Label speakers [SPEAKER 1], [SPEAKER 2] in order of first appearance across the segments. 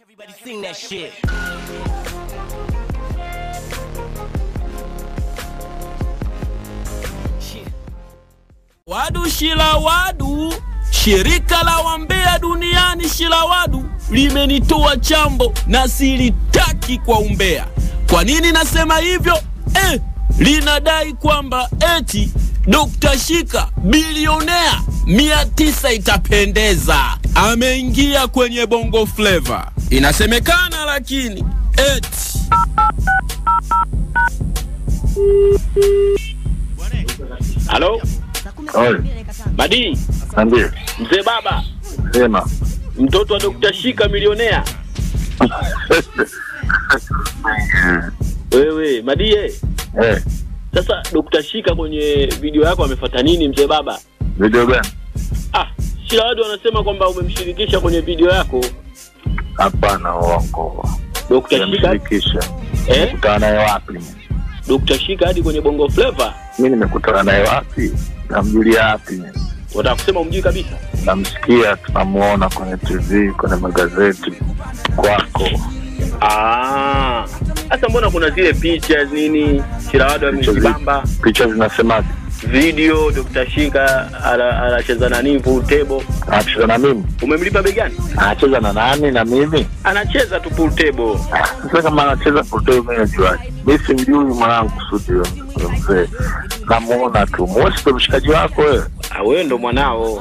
[SPEAKER 1] Everybody sing that shit.
[SPEAKER 2] Wadu Shilawadu, shirika la wambea duniani Shilawadu limenitoa chambo na silitaki kwa umbea. Kwa nini nasema hivyo? Eh, linadai kwamba eti Dr. Shika bilionea mia tisa itapendeza, ameingia kwenye bongo flava. Inasemekana lakini eti
[SPEAKER 3] Halo,
[SPEAKER 4] Oi,
[SPEAKER 3] Madi,
[SPEAKER 4] niambie.
[SPEAKER 3] mzee baba,
[SPEAKER 4] Sema.
[SPEAKER 3] mtoto wa Dr. Shika milionea. Wewe Madie,
[SPEAKER 4] Eh,
[SPEAKER 3] sasa Dr. Shika kwenye video yako amefuata nini mzee baba?
[SPEAKER 4] video gani?
[SPEAKER 3] Ah, kila watu wanasema kwamba umemshirikisha kwenye video yako
[SPEAKER 4] Hapana, uongo.
[SPEAKER 3] Dr. Shika.
[SPEAKER 4] Sijamshirikisha.
[SPEAKER 3] Eh?
[SPEAKER 4] Nimekutana naye wapi?
[SPEAKER 3] Dr. Shika hadi kwenye Bongo Flava.
[SPEAKER 4] Mi nimekutana naye wapi? Namjulia wapi?
[SPEAKER 3] Wataka kusema umjui kabisa?
[SPEAKER 4] Namsikia, tunamuona kwenye TV, kwenye magazeti kwako.
[SPEAKER 3] Ah. Sasa mbona kuna zile picha nini? Shirawado amejibamba
[SPEAKER 4] Picha zinasemaje?
[SPEAKER 3] video Dr. Shika ana- anacheza nani pool table.
[SPEAKER 4] Anacheza na mimi?
[SPEAKER 3] Umemlipa bei gani?
[SPEAKER 4] Anacheza na nani na mimi?
[SPEAKER 3] Anacheza tu pool table.
[SPEAKER 4] Ah, Sasa kama anacheza poteo, mimi najuaje? Mi simjui mwanangu Sudi huyo mzee, namuona tu. Mosi ndo mshikaji wako wewe?
[SPEAKER 3] Ah, wewe ndo mwanao.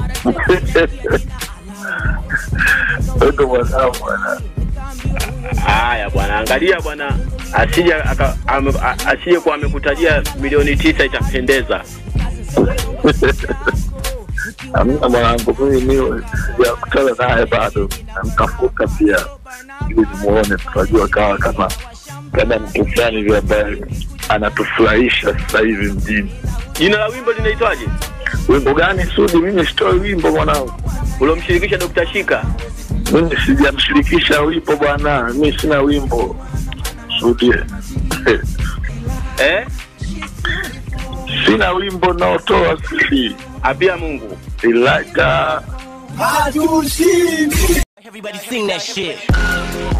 [SPEAKER 4] Wewe ndo mwanao bwana.
[SPEAKER 3] Haya bwana, angalia bwana, asije aka- ame- a- asije kuwa amekutajia milioni tisa itapendeza.
[SPEAKER 4] Amna mwanangu, mimi mimi sijakutana naye bado, namtafuta pia ili nimuone, tutajua kawa kama kama mtu fulani hivi ambaye anatufurahisha sasa hivi mjini.
[SPEAKER 3] Jina la wimbo linaitwaje?
[SPEAKER 4] Wimbo gani Sudi? Mimi sitoi wimbo mwanangu,
[SPEAKER 3] Uliomshirikisha Dr. Shika?
[SPEAKER 4] mimi sijamshirikisha wimbo bwana, mimi sina wimbo Sudi.
[SPEAKER 3] Eh?
[SPEAKER 4] sina wimbo naotoa sisi,
[SPEAKER 3] Apia Mungu.
[SPEAKER 4] ilaka
[SPEAKER 1] Everybody sing that shit.